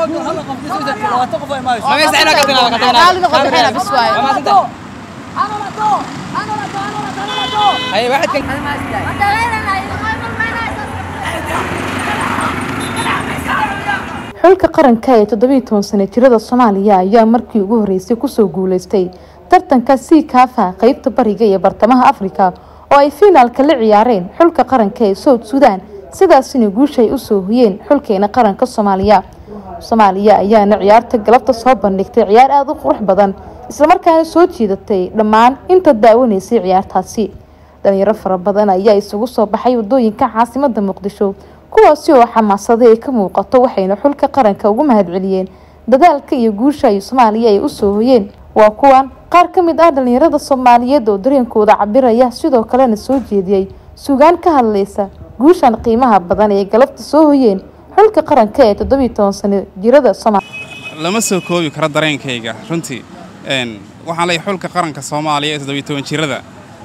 xulka qaranka ee toddobiiy toban sano jirada soomaaliya ayaa markii ugu horeysay kusoo guuleystay tartanka sii kaafa qeybta bariga iyo bartamaha afrika oo ay fiinaalka la ciyaareen xulka qaranka ee south suudan sidaasina guusha ay usoo hoyeen xulkeena qaranka soomaaliya soomaaliya ayaana ciyaarta galabta soo bandhigtay ciyaar aada u qurux badan islamarkaana soo jiidatay dhammaan inta daawanaysay ciyaartaasi dhalinyaro fara badan ayaa isugu soo baxay wadooyinka caasimada muqdisho kuwaasi oo xamaasada ay ka muuqato waxayna xulka qaranka ugu mahadceliyeen dadaalka iyo guusha ay soomaaliya ay usoo hoyeen waa kuwan qaar ka mid ah dhalinyarada soomaaliyeed oo dareenkooda cabiraya sidoo kalena soo jeediyey sugaan ka hadlaysa guushan qiimaha badan ee galabta soo hoyeen xulka qaranka ee toddobiiy toban sano jirada soomaaliya lama soo koobi karo dareenkayga runtii waxaan leeyahay xulka qaranka soomaaliya ee toddobiiy toban jirada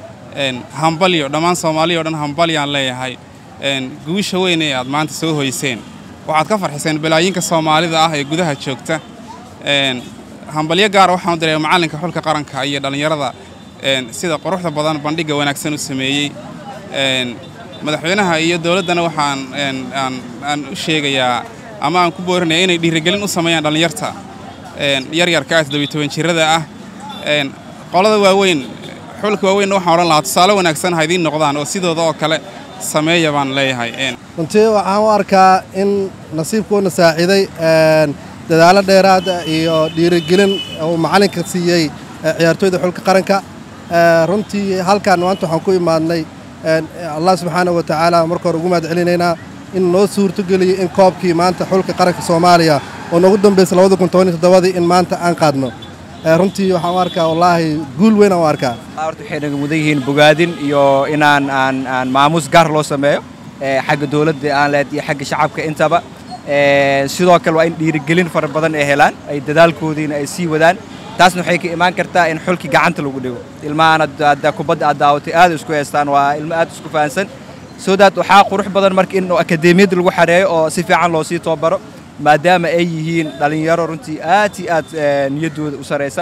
hambalyo dhammaan soomaaliya o dhan hambalyaan leeyahay guusha weyn ee aad maanta soo hoyseen waxaad ka farxiseen balaayinka soomaalida ah ee gudaha joogta hambalyo gaara waxaan u diray macallinka xulka qaranka iyo dhallinyarada sida quruxda badan bandhigga wanaagsan u sameeyey madaxweynaha iyo dowladdana waxaan aan u sheegayaa ama aan ku boorinaya inay dhiirigelin u sameeyaan dhallinyarta yaryarka ah toddobiy toban jirada ah qolada waaweyn xulka waaweynna waxaan odhan lahaa tusaale wanaagsan ha idiin noqdaan oo sidooda oo kale sameeya baan leeyahay runtii waxaan u arkaa in nasiibkuuna saaciiday dadaallo dheeraada iyo dhiirigelin uu macallinka siiyey ciyaartooyda xulka qaranka runtii halkaan maanta waxaan ku imaadnay allah subxaana wa tacaala marka hore ugu mahad celinaynaa in noo suurtogeliyo in koobkii maanta xulka qaranka soomaaliya oo noogu dambaysa labada kun toban iyo toddobadii in maanta aan qaadno runtii waxaan u arkaa wallaahi guul weyn aan u arkaa horta waxay naga mudan yihiin bogaadin iyo inaan aan aan maamuus gaar loo sameeyo xagga dowladda aan leed iyo xagga shacabka intaba sidoo kale waa in dhiirigelin fara badan ay helaan ay dadaalkoodiina ay sii wadaan taasna waxay ka imaan kartaa in xulkii gacanta lagu dhigo ilmahan hadda kubadda aad daawatay aad isku haystaan waa ilmo aad isku fahansan soo daad waxaa qurux badan marka in akadeemiyadda lagu xareeyo oo si fiican loo sii tababaro maadaama ay yihiin dhallinyaro runtii aad iyo aad niyaddooda u saraysa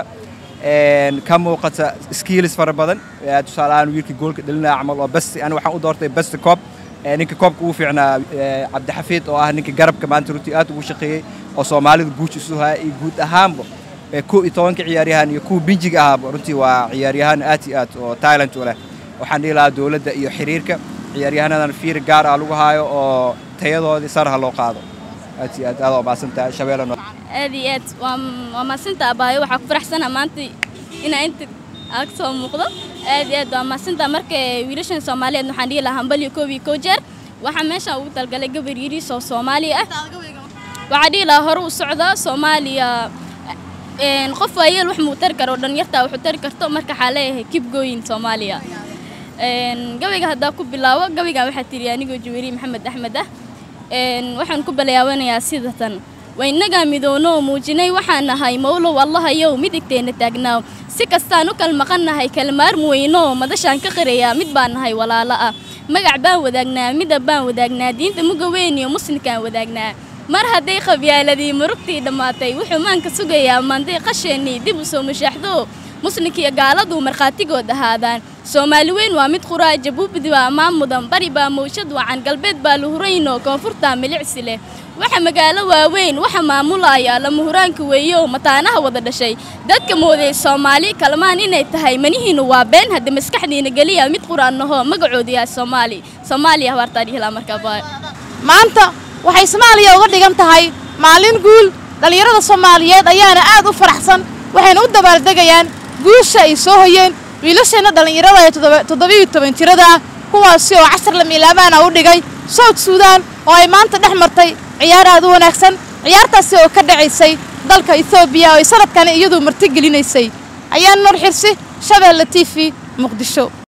ka muuqata skiilis fara badan tusaale ahaan wiilkii goolka dhalinaya camal oo best ani waxaan u doortay best coob ninka koobka ugu fiicnaa cabdixafiid oo ah ninka garabka maanta runtii aad ugu shaqeeyey oo soomaalida guuj isu haya iyo guud ahaanba kow iyo tobanka ciyaaryahan iyo kuwa binjiga ahaaba runtii waa ciyaaryahaan aad iyo aad oo tailand u leh waxaan dhihi lahaa dowladda iyo xiriirka ciyaaryahannadan fiir gaar ah lagu haayo oo tayadoodii saraha loo qaado aad iyo aad aad oo maasantahay shabeellano aad iyo aad waa waa maasanta abaayo waxaa ku faraxsana maanta inaa inta aag soo muuqdo aad iyo aad waa maasanta marka wiilashan soomaaliyeed waxaan dhihi lahaa hambalyo koob iyo kow jeer waxaa meeshaan ugu talgalay gabar yariis oo soomaali ah waxaa dhihi lahaa hore u socda soomaaliya qof waayeel wax muu tari karo dhalinyartaa wuxuu tari karto marka waxaa leeyahay kib gooyin soomaaliya gabayga haddaa ku bilaabo gabaygan waxaa tiri anigoo jaweeri maxamed axmed ah waxaan ku balayaawanayaa sida tan waynagaa midoono muujinay waxaan nahay mawlow allahayow midigteenna taagnaaw si kastaan u kal maqannahay kalmaarmu weyno madashaan ka qirayaa mid baan nahay walaalo ah magac baan wadaagnaa midab baan wadaagnaa diinta muga weyn iyo muslimkaan wadaagnaa mar hadday qabyaaladii murugtii dhammaatay wuxuu maanka sugayaa maanday qasheennii dib u soo mashaaxdo muslimkiiyo gaaladuu markhaatigood ahaadaan soomaali weyn waa mid quraa jabuubdi baa ammaan mudan bari baa mawshad wacan galbeed baa luhuraynoo koonfurtaa milicsi leh waxa magaalo waaweyn waxa maamulaya lama huraanka weeyo mataanaha wada dhashay dadka mooday soomaali kalmaan inay tahay manihiinu waa been hadda maskaxdiina geliya mid quraannaho magacoodu yahay soomaali soomaaliya habaartaa dhihilaa markaa maanta waxay soomaaliya uga dhigan tahay maalin guul dhallinyarada soomaaliyeed ayaana aad u faraxsan waxayna u dabaaldegayaan guusha ay soo hoyeen wiilasheenna dhallinyarada ee toddobiiyo toban jirada ah kuwaasi oo cashar lamiilaabaana u dhigay south suudan oo ay maanta dhex martay ciyaar aad u wanaagsan ciyaartaasi oo ka dhacaysay dalka etoobiya oo ay sanadkani iyadu martigelinaysay ayaan nur xirsi shabeelle t v muqdisho